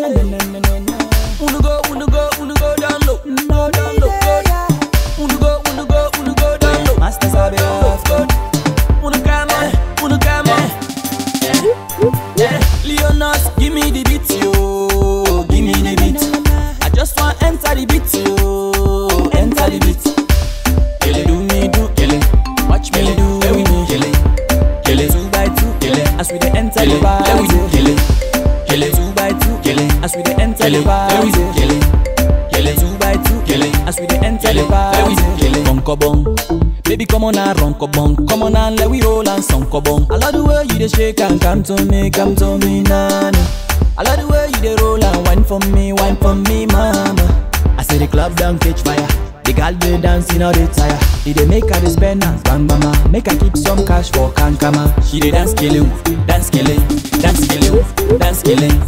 Wanna go, wanna go, wanna go down low. No, down low, go down. Wanna go, wanna go, wanna go down low. Master sabe off, go. Wanna come on, wanna come on. Yeah, Leonas, give me the beat, yo. Give me the beat. I just want enter the beat, yo. Enter the beat. Kill it, do me, do kill it. Watch me do me, kill it. Kill it two by two, kill it. As we dey enter the party, kill it. Kill it two by two, kill it. As we dey enter the party, kill it. Kill it two by two, kill it. As we dey enter the party, kill it. Bonko bong. Baby, come on and run bong. Come on and let we roll and song bong. I love the way you dey shake and come to me, come to me, nana. I love the way you dey roll and wine for me, wine for me, mama. I say the club down catch fire. The girl they dancing all the tire. They dey make her dey spend and bang mama. Make her keep some cash for kankama. She dey dance killing, dance killing, dance killing, dance killing.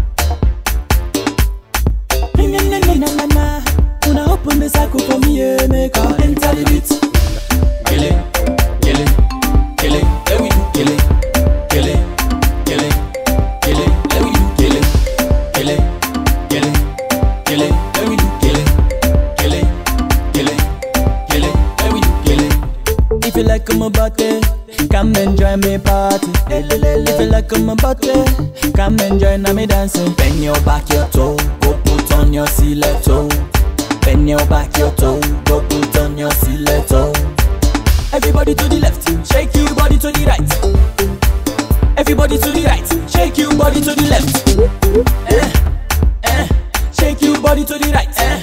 Una open the circle for me, yeah, make her enter the beat. Kill it, kill it, kill it, let we do kill it, kill it, kill it, kill it, let we do kill it, kill it, kill it, kill it, let we do kill it, kill it, kill it, kill it, let we do kill it. If you like my body, come and join me party. If you like my body, come and join me dancing. Bend your back, your toe, go put on your stiletto. Bend your back, your toe, go put on your stiletto. Everybody to the left, shake your body to the right. Everybody to the right, shake your body to the left. Eh, eh, shake your body to the right. Eh,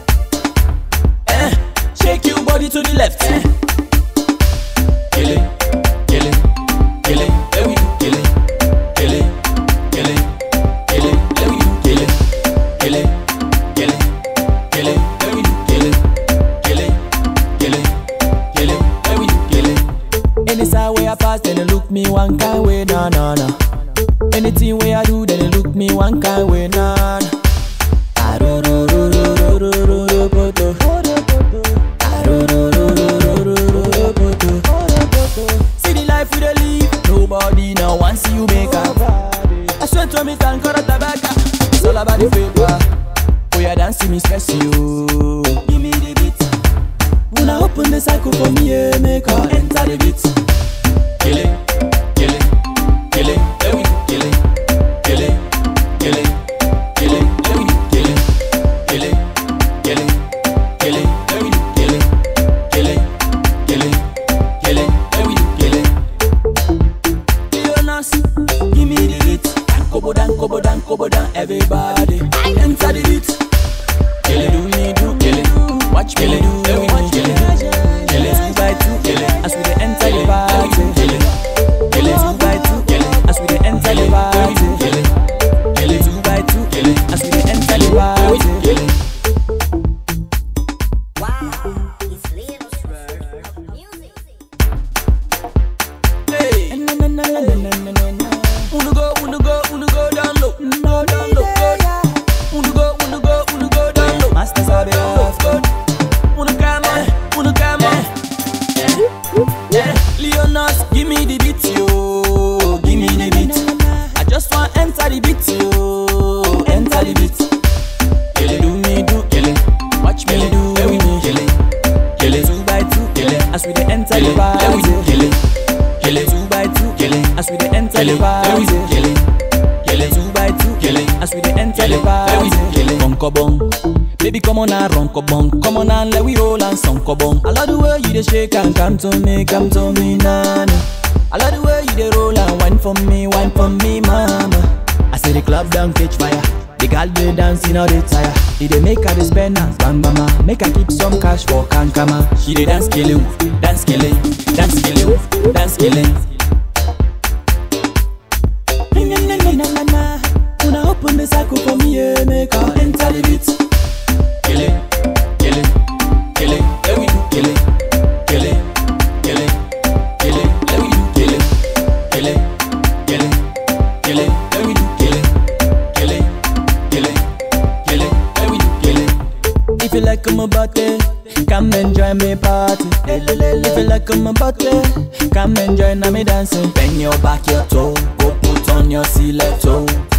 eh, shake your body to the left. Eh. Kill it, kill it, kill it, let we do kill it, kill it, kill it, kill it, let we do kill it, kill it, kill it, kill it, let we do kill it, kill it, kill it, kill it, let we do kill it. Any side way I pass, then they look me one kind way, nah nah nah. Anything way I do, then they look me one kind way, nah nah. Ah, ro, ro, ro, ro, ro, ro, ro, ro, ro, ro. Ah, ro, ro, ro, ro, ro, ro, ro, ro, ro. See the life we dey live, nobody now wants see you make up. I swear to me, can cut tobacco. It's all about the paper. Oh yeah, dance to me, stress you. Give me the beat. When I open the cycle for me, yeah, make her enter the beat. Kill it, kill it, kill it, let we do kill it, kill it, kill it, kill it, let we do kill it, kill it, kill it, kill it, let we do kill it, kill it, kill it, kill it, let we do kill it. Leonas, give me the beat. Dan kobo dan kobo dan kobo dan everybody enter the beat. Kill it, do me do kill it. Watch me do, let we do kill it. Kill it two by two, kill it. As we dey enter the party, kill it. Kill it two by two, kill it. As we dey enter the party, kill it. Kill it two by two, kill it. As we dey enter the party, kill it. Wow, it's little swerve of music. Hey. Wanna go, wanna go, wanna go down low. No, down low, go down. Wanna go, wanna go, wanna go down low. Master sabe off, go. Wanna come on, wanna come on. Yeah, Leonas, give me the beat, yo. Give me the beat. I just want enter the beat, yo. Enter the beat. Kill it, do me, do kill it. Watch me do, let we do kill it. Kill it two by two, kill it. As we dey enter the party, kill it. Kill it two by two, kill it. As we dey enter the party, kill it. Kill it two by two, kill it. As we dey enter the party, kill it. Bonko bong. Baby, come on and run bong. Come on and let we roll and song bong. I love the way you dey shake and come to me, come to me, nana. I love the way you dey roll and wine for me, wine for me, mama. I say the club down catch fire. The girl they dancing all the tire. They dey make her dey spend and bang mama. Make her keep some cash for kankama. She dey dance killing, dance killing, dance killing, dance killing. Una open the circle for me, yeah, make her enter the beat. Kill it, kill it, kill it, let we do kill it, kill it, kill it, kill it, let we do kill it, kill it, kill it, kill it, let we do kill it, kill it, kill it, kill it, let we do kill it. If you like my body, come and join me party. If you like my body, come and join me dancing. Bend your back, your toe, go put on your stiletto.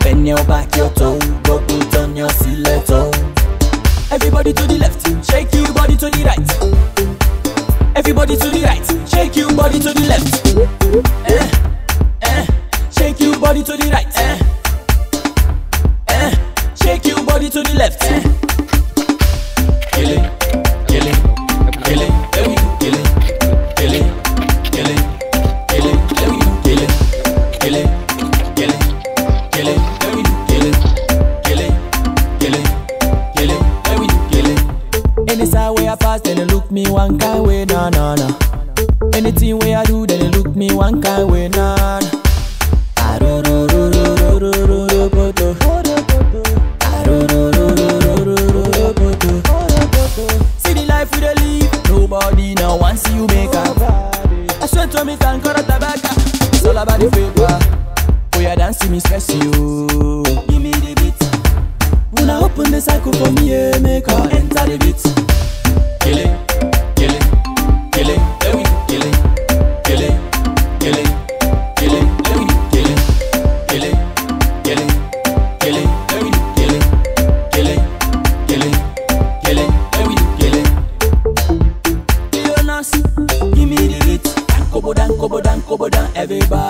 Bend your back, your toe, go put on your stiletto. Everybody to the left, shake your body to the right. Everybody to the right, shake your body to the left. Eh, eh, shake your body to the right. Eh, eh, shake your body to the left. Eh. Kill it, kill it, kill it, there we go, kill it, kill it, kill it, kill it, there we go, kill it, kill it, kill it, kill it, there we go, kill it, kill it, kill it, kill it, there we go, kill it. Any side way I pass, then they look me one kind way, nah nah nah. Anything way I do, then they look me one kind way, nah. nah. Ah, ro, ro, ro, ro, ro, ro, ro, ro, ro, ro. Ah, ro, ro, ro, ro, ro, ro, ro, ro, ro. See the life we dey live, nobody now wants see you make up. I swear to me, can cut tobacco. It's all about the paper. Oh, yeah, dance to me, stress you. Give me the beat. When I open the cycle for me, yeah, make her enter the beat. Kill it, kill it, kill it, there we go, kill it, kill it, kill it, kill it, there we go, kill it, kill it, kill it, kill it, there we go, kill it, kill it, kill it, kill it, there we go, kill it. Leonas, give me the beat. Dan kobo dan kobo dan kobo dan, everybody.